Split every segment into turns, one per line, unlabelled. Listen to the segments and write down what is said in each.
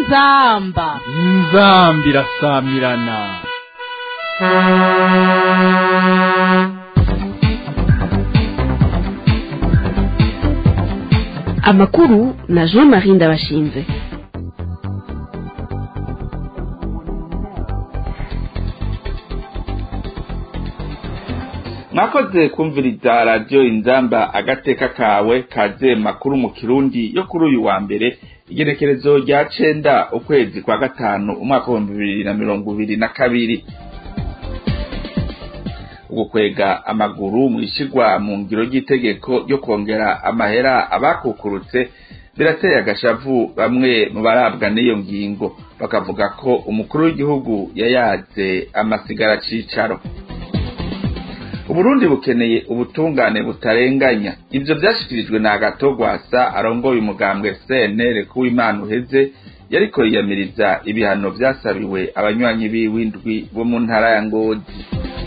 inzamba
inzambi irasamirana
amakuru na jean marie ndabashinze
mwakoze kumviriza radiyo inzamba agateka kawe kaze makuru mu kirundi yo kuri uyu wa mbere igenekerezo rya cenda ukwezi kwa gatanu umwaka w'ibihumbi bibiri na mirongo ibiri na kabiri ugukwega amaguru mu ishigwa mu ngiro ry'itegeko ryo kongera amahera abakukurutse birateye agashavu bamwe mu barabwa n'iyo ngingo bakavuga ko umukuru w'igihugu yayaze amasigara cicaro uburundi bukeneye ubutungane butarenganya ivyo vyashikirijwe na agatogwasa arongoye umugambwe cnr kuw'imana uheze yariko yiyamiriza ibihano vyasabiwe abanywanyi b'iwindwi bo mu ntara ya ngozi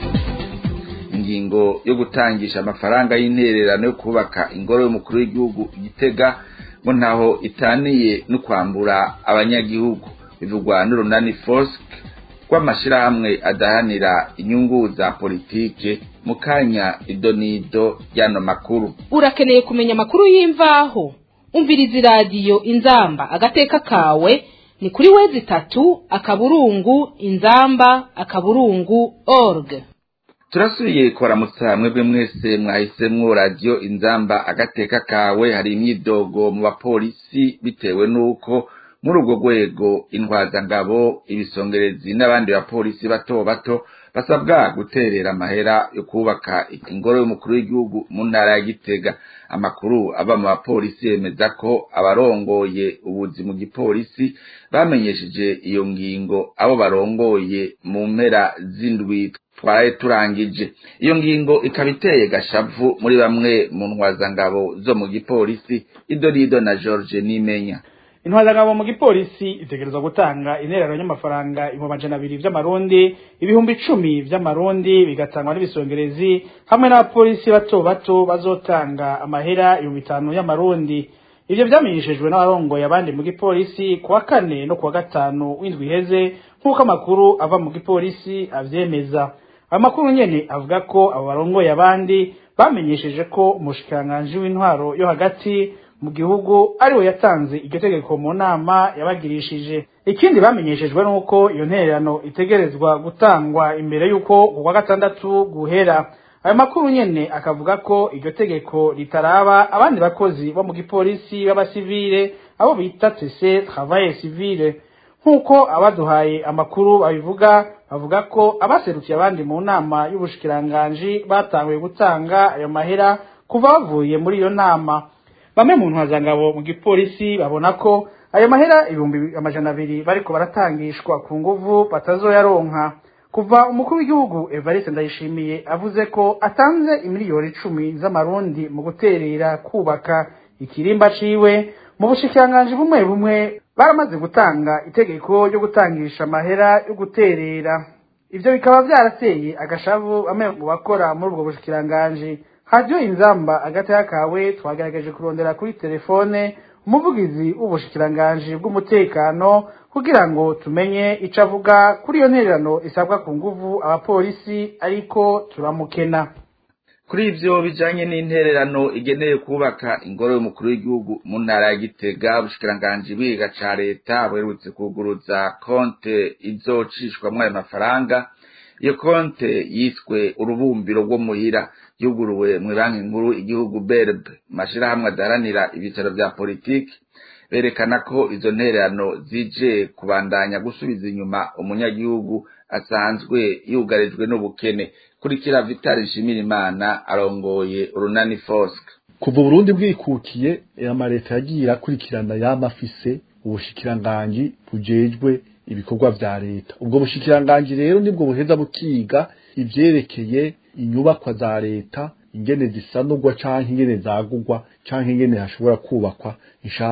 ingingo yo gutangisha amafaranga y'intererano yo kubaka ingoro y'umukuru w'igihugu igitega ngo ntaho itaniye no kwambura abanyagihugu bivugwa n'urunani fosk rw'amashirahamwe adahanira inyungu za politike mu kanya idonido y'ano makuru
urakeneye kumenya amakuru y'imvaho umviriza iradiyo inzamba agateka kawe ni kuri wezi itatu akaburungu inzamba akaburungu org
turasubiye kuramutsa mwebwe mwese mwahisemwo radiyo inzamba agateka kawe hari imyidogo mu bapolisi bitewe n'uko muri urwo rwego intwazangabo ibisongerezi n'abandi bapolisi bato bato basabwa guterera amahera yo kubaka ingoro y'umukuru w'igihugu mu ntara ya gitega amakuru ava mu bapolisi yemeza ko abarongoye ubuzi mu gipolisi bamenyesheje iyo ngingo abo barongoye mu mpera z'indwi twaraye turangije iyo ngingo ikaba iteye gashavu muri bamwe mu ntwazangabo zo mu gipolisi idorido na george nimenya
intwazangabo mu gipolisi itegerezwa gutanga intererano y'amafaranga ibihumbi amajana abiri vy'amarundi ibihumbi icumi vy'amarundi bigatangwa n'ibisongerezi hamwe n'abapolisi bato bato bazotanga amahera ibihumbi bitanu y'amarundi ivyo vyamenyeshejwe n'abarongoye abandi mu gipolisi kuwa kane no kuwa gatanu w'indwi iheze nk'uko amakuru ava mu gipolisi avyemeza ayo makuru nyene avuga ko abo barongoye abandi bamenyesheje ko umushikiranganji w'intwaro yo hagati mu gihugu ariwe yatanze iryo tegeko mu nama yabagirishije ikindi bamenyeshejwe nuko iyo ntererano itegerezwa gutangwa imbere y'uko kuwa gatandatu guhera ayo makuru nyene akavuga ko iryo tegeko ritaraba abandi bakozi bo mu gipolisi b'abasivile abo bita tese travail civile nk'uko abaduhaye amakuru babivuga bavuga ko abaserukiye abandi mu nama y'ubushikiranganji batanguye gutanga ayo mahera kuva bavuye muri iyo nama bamwe mu ntwazangabo mu gipolisi babona ko ayo mahera ibihumbi amajana abiri bariko baratangishwa ku nguvu batazoyaronka kuva umukuru w'igihugu evariste ndayishimiye avuze ko atanze imiliyoni icumi z'amarundi mu guterera kubaka ikirimba ciwe mu bushikiranganji bumwe bumwe baramaze gutanga itegeko ryo gutangisha amahera yo guterera ivyo bikaba vyarateye agashavu bamwe mu bakora muri ubwo bushikiranganji hajyo inzamba agataya kawe twagerageje kurondera kuri telefone umuvugizi w'ubushikiranganji bw'umutekano kugira ngo tumenye ico avuga kuri iyo ntererano isabwa ku nguvu abapolisi ariko turamukena
kuri ivyo bijanye n'intererano igenewe kubaka ingoro y'umukuru w'igihugu mu ntara ya gitega ubushikiranganji bwiga ca leta buherutse kuguruza konte izocishwamwo ayo mafaranga iyo konte yiswe urubumbiro rwo muhira yuguruwe mu banki nkuru igihugu berb mashirahamwe adaharanira ibicaro vya politiki berekana ko izo ntererano zije kubandanya gusubiza inyuma umunyagihugu asanzwe yugarijwe n'ubukene kurikira vitali nshimirimana arongoye urunani fosk
kuva uburundi bwikukiye amaleta yagiye irakurikirana yama afise ubushikiranganji bujejwe ibikorwa vya leta ubwo bushikiranganji rero nibwo buheza bukiga ivyerekeye inyubakwa za leta ingene zisanurwa canke ingene zagurwa canke ingene hashobora kubakwa inshasha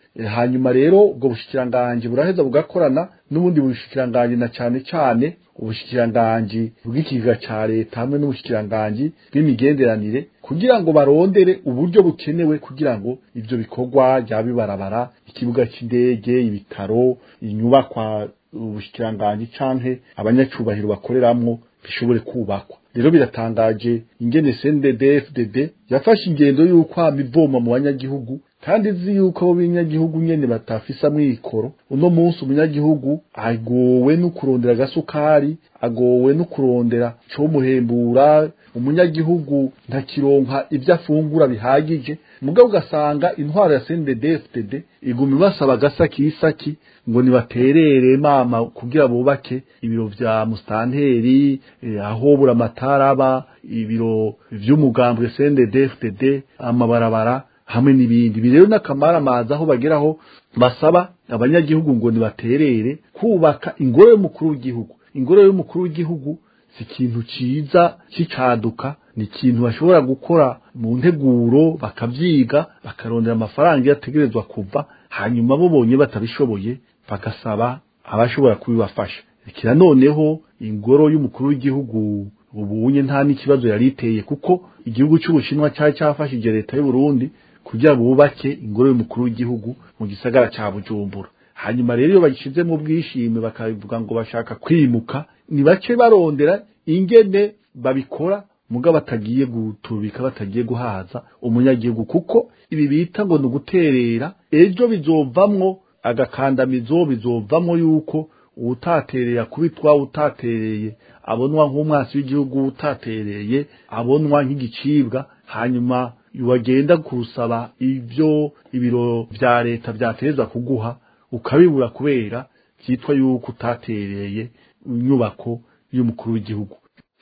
Eh, hanyuma rero ubwo bushikiranganji buraheza bugakorana n'ubundi bushikiranganji na cane cane ubushikiranganji bw'ikiga ca leta hamwe n'ubushikiranganji bw'imigenderanire kugira ngo barondere uburyo bukenewe kugira ngo ivyo bikorwa byaba bibarabara ikibuga c'indege ibitaro inyubakwa ubushikiranganji canke abanyacubahiro bakoreramwo bishobore kubakwa rero biratangaje ingene CNDD-FDD yafashe ingendo y'uko hama ivoma mu banyagihugu kandi izi yuko abo banyagihugu nyene batafise amikoro uno munsi umunyagihugu agowe no kurondera agasukari agowe no kurondera comuhembura umunyagihugu ntakironka ivyo afungura bihagije mugabo ugasanga intwaro ya CNDD-FDD iguma ibasaba agasakisaki ngo nibaterere mama kugira bubake ibiro vya mustanteri eh, aho buramatara aba ibiro vy'umugambwe CNDD-FDD amabarabara hamwe n'ibindi ibi rero n'akamaramaza aho bageraho basaba abanyagihugu ngo nibaterere kubaka ingoro y'umukuru w'igihugu ingoro y'umukuru w'igihugu si ikintu ciza c'icaduka ni ikintu bashobora gukora mu nteguro bakavyiga bakarondera amafaranga iyo ategerezwa kuva hanyuma bobonye batabishoboye bagasaba abashobora kubibafasha kira noneho ingoro y'umukuru w'igihugu ubunye nta n'ikibazo yari iteye kuko igihugu c'ubushinwa cari cafashije leta y'u Burundi kugira bubake ingoro y'umukuru w'igihugu mu gisagara ca Bujumbura hanyuma rero iyo bagishize mu bwishime bakavuga ngo bashaka kwimuka ni bace barondera ingene babikora muga batagiye gutubika batagiye guhaza umunyagihugu kuko ibi bita ngo ni uguterera ejo bizovamwo agakandamizo bizovamwo yuko utatereye akubitwa utatereye abonwa nk'umwasi w'igihugu utatereye abonwa nk'igicibwa hanyuma wagenda kurusaba ivyo ibiro vya leta vyatereza kuguha ukabibura kubera vyitwa yuko utatereye inyubako y'umukuru w'igihugu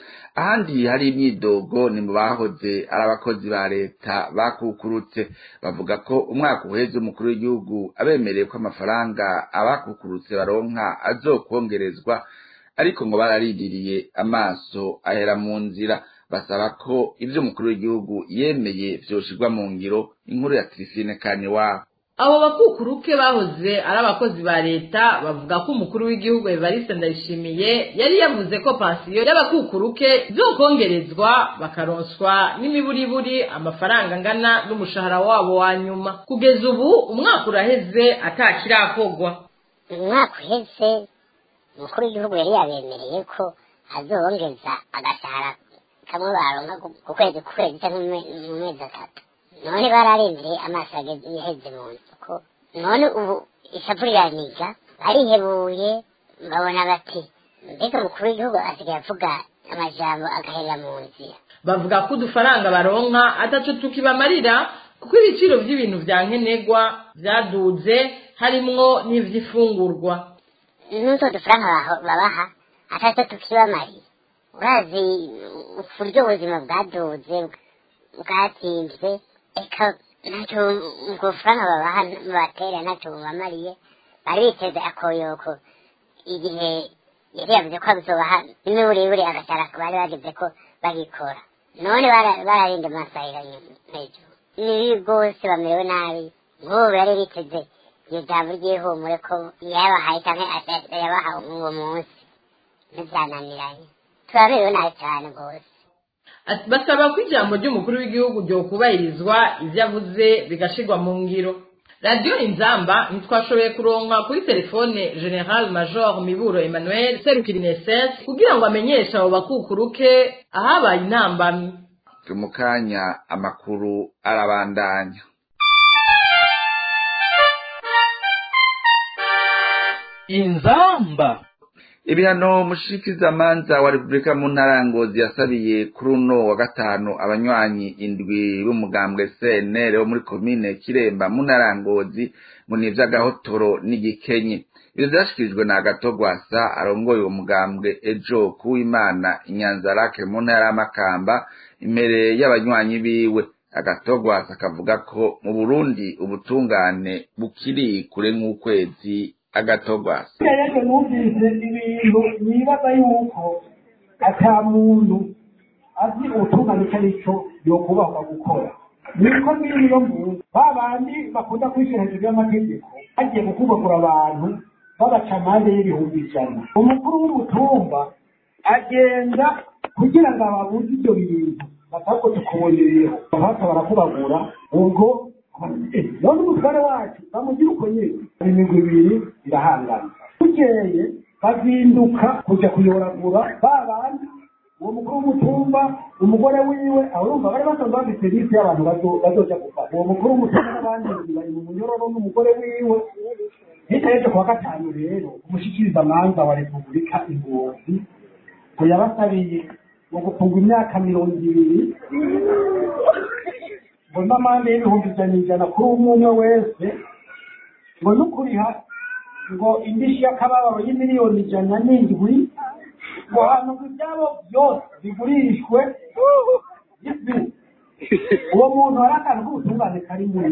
ahandi hari imyidogo ni mu bahoze ari abakozi ba leta bakukurutse bavuga ko umwaka uheze umukuru w'igihugu abemereye ko amafaranga abakukurutse baronka azokongerezwa ariko ngo bararindiriye amaso ahera mu nzira basaba ko ivyo umukuru w'igihugu yemeye vyoshirwa mu ngiro inkuru ya Christine Kaniwabo
abo bakukuruke bahoze ari abakozi ba leta bavuga ko umukuru w'igihugu Evariste Ndayishimiye yari yavuze ko pansiyo y'abakukuruke zokongerezwa bakaronswa n'imiburiburi amafaranga angana n'umushahara wabo wa nyuma kugeza ubu umwaka uraheze atakirakorwa
umwaka uheze umukuru w'igihugu yari yabemereye ko azobongeza agashahara kamwe baronka ku kwezi ku kwezi cyangwa mu mezi atatu none bararindiriye amaso yaheze mu nzu ko none ubu ishavu riraniga barihebuye babona bati mbega umukuru w'igihugu asigaye avuga amajambo agaherera mu nzira
bavuga ko udufaranga baronka ataco tukibamarira kuko ibiciro by'ibintu vya nkenerwa vyaduze harimwo n'ivy'ifungurwa
n'utwo dufaranga babaha ataco tukibamariye urazi uburyo ubuzima bwaduze bwatsinzwe eka ntacyo ubwo faranga babaha batera ntacyo bubamariye bari biteze akoyoko igihe yari yavuze ko abizobaha n'imiburiburi agashara bari bageze ko bagikora none bararinda amasahira hejuru nibi rwose bamerewe nabi nk'ubu bari biteze iryo jambo ry'ihumure ko yabahaye cyangwa yabaha uwo munsi ntibyananiranye turaberewe nabi cyane rwose
basaba ko ijambo ry'umukuru w'igihugu ryokubahirizwa ibyo avuze bigashirwa mu ngiro radiyo inzamba ntitwashoboye kuronka kuri telefone general major miburo emmanuel serukira ineses kugira ngo amenyeshe abo bakukuruke ahabaye intambamyi
mu kanya amakuru arabandanya
inzamba
ibihano mushikizamanza wa repubulika mu ntara ya ngozi yasabiye kuri uno wa gatanu abanywanyi indwi b'umugambwe cnr wo muri komine kiremba mu ntara ya ngozi ngo ni ivy'agahotoro n'igikenye ivyo vyashikirijwe na agatogwasa arongoye uwo mugambwe ejo kuwimana inyanzarake mu ntara y'amakamba imbere y'abanywanyi biwe agatogwasa akavuga ko mu burundi ubutungane bukiri kure nk'ukwezi agatogwasa
rero numvise ibintu nibaza yuko ata muntu azi ubutungane icyo ari cyo yokubahwa gukora niko biri yo muntu ba bandi bakunda kwishyira hejuru y'amategeko bagiye gukubagura abantu babaca amande y'ibihumbi ijana umukuru w'umutumba agenda kugira ngo ababuze ibyo bintu batako tukubonereho bahata barakubagura ubwo none umutware wacu bamugira uko nyine imigwi ibiri irahangana bukeye bazinduka kujya kuyoragura ba bandi uwo mukuru w'umutumba umugore wiwe urumva bari basanzwe bafite liste y'abantu bazoja gufata uwo mukuru w'umutumba n'abandi bari mu munyororo n'umugore wiwe hirya y'ejo kuwa gatanu rero umushikirizamanza wa repubulika ingozi ngo yabasabiye mu gufungwa imyaka mirongo ibiri ngo n'amande y'ibihumbi ijana ijana kuri umwe umwe wese ngo n'ukuriha ngo indishyi y'akababaro y'imiliyoni ijana n'indwi ngo hantu ibyabo byose bigurishwe uwo muntu hari akantu k'ubutungane kari muri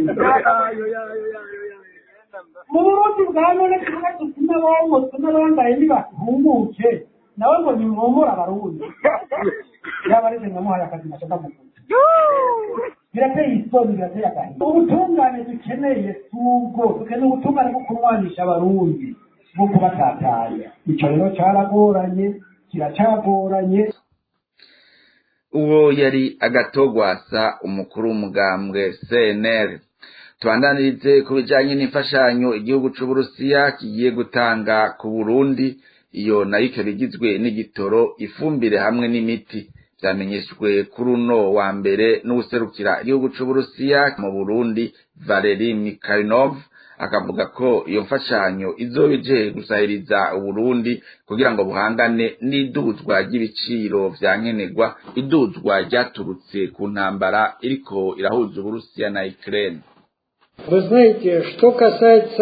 mu burundi bwa none tuvuga tuti n'abomotse n'abambaye ntibahumuke nawe ngo nimwomore abarundi yaba ari mwamuhaye akazi nacyo ndamuguze birateye isoni birateye agahinda ubutungane dukeneye si ubwo dukeneye ubutungane bwo kurwanisha abarundi bwo kubatatanya icyo rero cyaragoranye kiracyagoranye
uwo yari agatogwasa umukuru w'umugambwe cnr tubandanirize ku bijanye n'imfashanyo igihugu c'uburusiya kigiye gutanga ku burundi iyo nayo ikaba igizwe n'igitoro ifumbire hamwe n'imiti vyamenyeshwe kuri uno wa mbere n'uwuserukira igihugu c'uburusiya mu burundi valeri mikharinov akavuga ko iyo mfashanyo izoba ije gusahiriza uburundi kugira ngo buhangane n'iduzwa ry'ibiciro vya nkenerwa iduzwa ryaturutse ku ntambara iriko irahuza uburusiya na ukraine
Вы знаете, что касается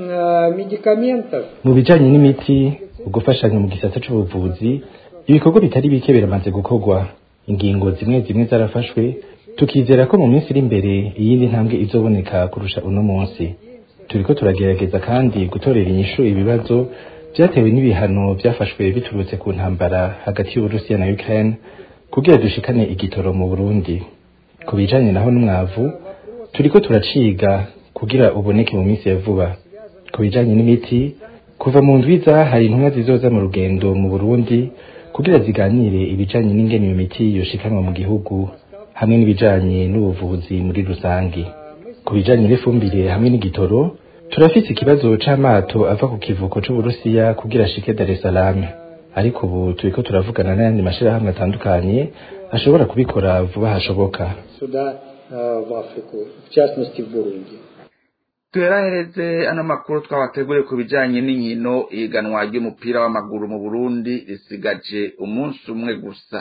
э, медикаментов,
mu bijanye n'imiti ugufashanya mu gisata c'ubuvuzi ibikorwa bitari bike biramaze gukorwa ingingo zimwe zimwe zarafashwe tukizera ko mu minsi iri imbere iyindi ntambwe izoboneka kurusha uno munsi turiko turagerageza kandi gutorera inyishu ibibazo vyatewe n'ibihano vyafashwe biturutse ku ntambara hagati y'uburusiya na ukraine kugira dushikane igitoro mu burundi ku bijanye naho n'umwavu turiko turaciga kugira uboneke mu minsi ya vuba ku bijanye n'imiti kuva mu ndwiza hari intumwa zizoza mu rugendo mu burundi kugira ziganire ibijanye n'ingene iyo miti yoshikanwa mu gihugu hamwe n'ibijanye n'ubuvuzi muri rusangi ku bijanye n'ifumbire hamwe n'igitoro turafise ikibazo c'amato ava ku kivuko c'uburusiya kugira ashike dar es salaam ariko ubu turiko turavugana n'ayandi mashirahamwe atandukanye ashobora kubikora vuba hashoboka
сюда, э, в Африку, в частности в Бурунди.
tuherahereze ano makuru twabateguriye ku bijanye n'inkino ihiganwa ry'umupira w'amaguru mu burundi risigaje umunsi umwe gusa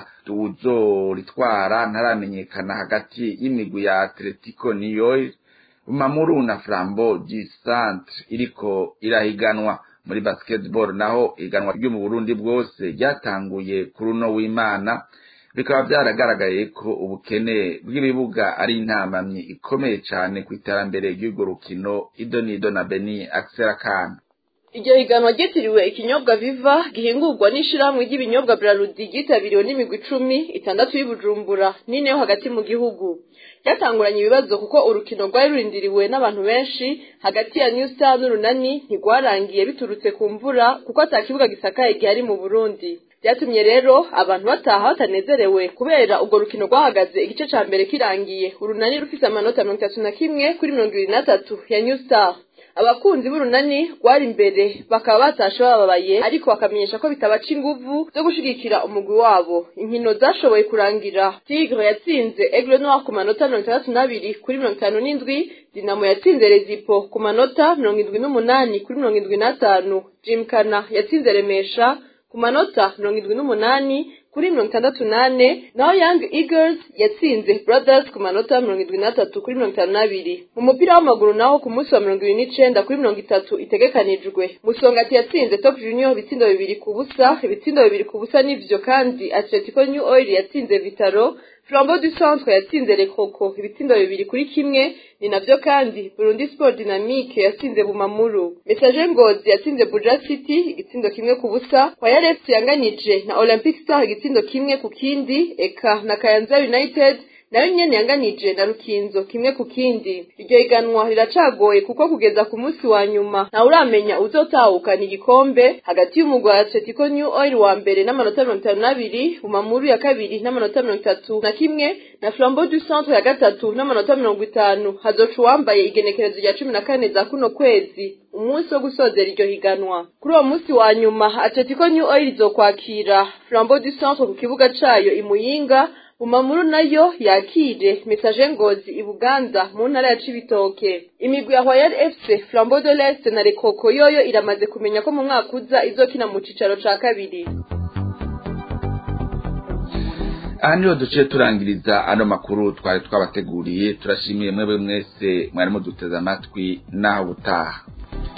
uwuzoritwara ntaramenyekana hagati y'imigwi ya atletico niyoil mamuru na flambo du centre iriko irahiganwa muri basketball naho ihiganwa ryo mu burundi bwose ryatanguye kuri uno w'imana bikaba byaragaragaye ko ubukene bw'ibibuga ari intamamyi ikomeye cyane ku iterambere ry'urwo rukino idonido na beni akana
iryo higanwa ryitiriwe ikinyobwa viva gihingurwa n'ishirahamwe ry'ibinyobwa braludi ryitabiriwe n'imigwi icumi itandatu y'ubujumbura n'ine yo hagati mu gihugu ryatanguranye ibibazo kuko urukino rwari rurindiriwe n'abantu benshi hagati ya new star n'urunani ntigwarangiye biturutse ku mvura kuko ata kibuga gisakaye gihari mu burundi byatumye rero abantu bataha batanezerewe kubera urwo rukino rwahagaze igice ca mbere kirangiye urunani rufise amanota mirongo itatu na kimwe kuri mirongo ibiri n'atatu ya new star abakunzi b'urunani rwari imbere bakaba batashe bababaye ariko bakamenyesha ko bitabaca inguvu zo gushigikira umugwi wabo inkino zashoboye kurangira tigre yatsinze aigle noir ku manota mirongo itandatu n'abiri kuri mirongo itanu n'indwi dinamo yatsinze rezipo ku manota mirongo indwi n'umunani kuri mirongo indwi n'atanu jimkana yatsinze remesha ku manota mirongo indwi n'umunani kuri mirongo itandatu n'ane naho young eagles yatsinze brothers ku manota mirongo indwi n'atatu kuri mirongo itanu n'abiri mu mupira w'amaguru naho ku munsi wa mirongo ibiri n'icenda kuri mirongo itatu itegekanijwe musongati yatsinze top junior ibitsindo bibiri ku busa ibitsindo bibiri ku busa n'ivyo kandi atletico new oil yatsinze vitaro flambeau du centre yatsinze lekoko ibitsindo bibiri kuri kimwe ni navyo kandi burundi sport dynamique yatsinze bumamuru message ngozi yatsinze buja city igitsindo kimwe ku busa wayarefuse yanganije na olympic star igitsindo kimwe ku kindi eka na kayanza united nayo nyene yanganije na rukinzo kimwe ku kindi iryo higanwa riracagoye kuko kugeza ku munsi wa nyuma ntawe uramenya uzotahukana igikombe hagati y'umugwi wa atletico new oil wa mbere n'amanota mirongo itanu n'abiri bumamuru ya kabiri n'amanota mirongo itatu na kimwe na flambeau du centre ya gatatu n'amanota mirongo itanu hazoca uwambaye igenekerezo rya cumi na kane za kuno kwezi umunsi wo gusozera iryo higanwa kuri uwo munsi wa nyuma atletico new oil izokwakira flambeau du centre ku kibuga cayo imuyinga Bumamuru nayo yakire message ngozi ibuganza mu ntara ya Cibitoke imigwi ya Royal FC Flambeau de l'Est na Rekoko yoyo iramaze kumenya ko mu mwaka uza izokina mu cicaro ca kabiri
aha niho duciye turangiriza ano makuru twari twabateguriye turashimiye mwebwe mwese mwari muduteze amatwi naho ubutaha